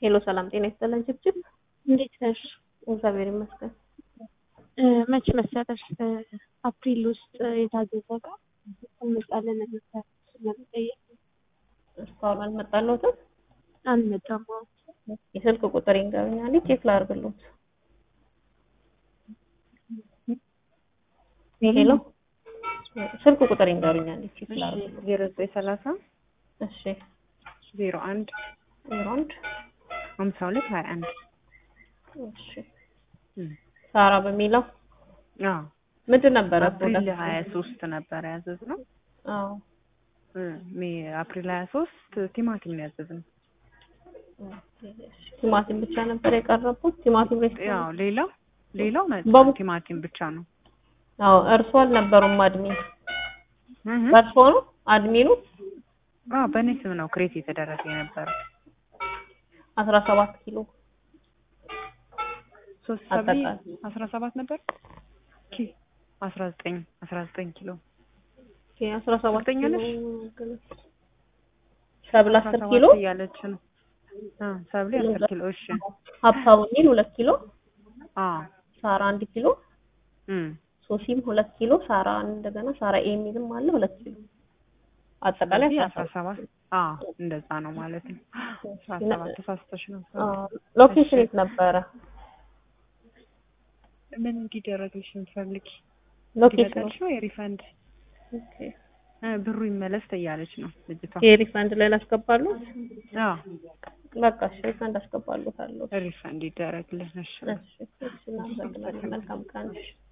ሄሎ ሰላም ጤና ይስጥልን ችብችብ እንዴት ነሽ? እግዚአብሔር ይመስገን። መች መሰለሽ አፕሪል ውስጥ የታዘዘ እቃ እንመጣለን ነበር ለመጠየቅ እስካሁን አልመጣለሁትም። አልመጣም። የስልክ ቁጥር ይንገሩኛል ቼክ ላድርግሎት። ሄሎ ስልክ ቁጥር ይንገሩኛል ቼክ ላድርግሎት። ዜሮ ዘጠኝ ሰላሳ እሺ ዜሮ አንድ ዜሮ አንድ ሀምሳ ሁለት ሀያ አንድ እሺ ሳራ በሚለው አዎ ምንድን ነበረ? አፕሪል ሀያ ሶስት ነበረ ያዘዝነው። አዎ ሜ አፕሪል ሀያ ሶስት ቲማቲም ነው ያዘዝነው። ቲማቲም ብቻ ነበር የቀረቡት። ቲማቲም ያው ሬስቶራንት ሌላው ሌላው መጣ በሙ- ቲማቲም ብቻ ነው። አዎ እርሶ አልነበሩም አድሚን እህ በእርሶ ነው አድሚኑ አዎ በእኔ ስም ነው ክሬት የተደረገ የነበረው። አስራ ሰባት ኪሎ ሶስት ሰብሊ አጠቃላይ አስራ ሰባት ነበር ኪ አስራ ዘጠኝ አስራ ዘጠኝ ኪሎ ኦኬ አስራ ሰባት እርግጠኛ ኪሎ ነሽ? ሰብል አስራ አስር ሰባት ኪሎ እያለች ነው። አ ሰብሊ አስር ኪሎ እሺ። ሀብታሙ ሚል ሁለት ኪሎ አ ሳራ አንድ ኪሎ እም ሶሲም ሁለት ኪሎ ሳራ እንደገና ሳራ ኤ የሚልም አለ ሁለት ኪሎ አጠቃላይ ስለዚህ አስራ አስራ ሰባት አ እንደዛ ነው ማለት ነው። አስራ ሰባት ተሳስተሽ ነው። አዎ ሎኬሽን የት ነበረ? ምን እንዲደረግልሽ የምትፈልጊ? ሎኬሽኑ እንዲመጣልሽ ነው የሪፈንድ ኦኬ እ ብሩ ይመለስ ትያለች ነው ልጅቷ። የሪፈንድ ላይ ላስገባሉ? አዎ በቃ እሺ ሪፈንድ አስገባሉታለሁ። ሪፈንድ ይደረግልሽ። እሺ እሺ እሺ እናመሰግናለን። መልካም ቀን።